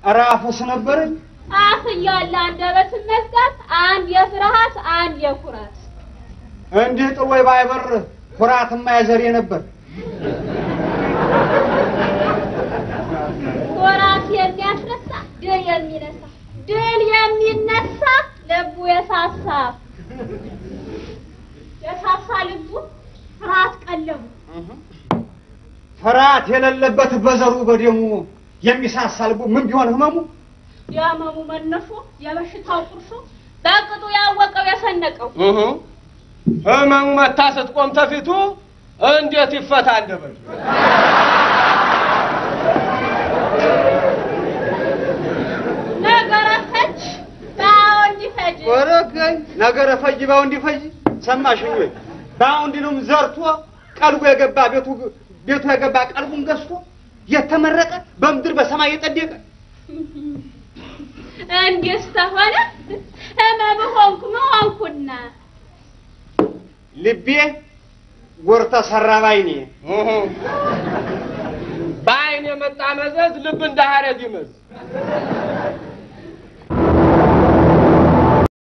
ኧረ አፉስ ነበረኝ። አፍ እያለ አንደበትን መዝጋት አንድ የፍርሃት አንድ የኩራት እንዲህ ጥሎይ ባይበር ኩራትማ የዘሬ ነበር። ኩራት የሚያስነሳ ድል የሚነሳ ድል የሚነሳ ልቡ የሳሳ የሳሳ ልቡ ፍርሃት ቀለቡ ፍርሃት የሌለበት በዘሩ በደሙ የሚሳሳ ልቡ ምን ቢሆን ህመሙ የህመሙ መነሾ የበሽታው ቁርሾ በቅጡ ያወቀው የሰነቀው ህመሙ መታ ስትቆም ተፊቱ እንዴት ይፈታ አንደበቱ? ነገረ ፈጅ ባዎ እንዲፈጅ ወረገኝ ነገረ ፈጅ ባው እንዲፈጅ ሰማሽኝ ወይ? ባውንዲንም ዘርቶ ቀልቡ የገባ ቤቱ ቤቱ የገባ ቀልቡን ገዝቶ የተመረቀ በምድር በሰማይ የጸደቀ እንዲስ ተሆነ ህመም ሆንኩ መሆንኩና ልቤ ጎር ተሰራ ባይኔ በአይን የመጣ መዘዝ ልብ እንደ ሀረግ ይመዝ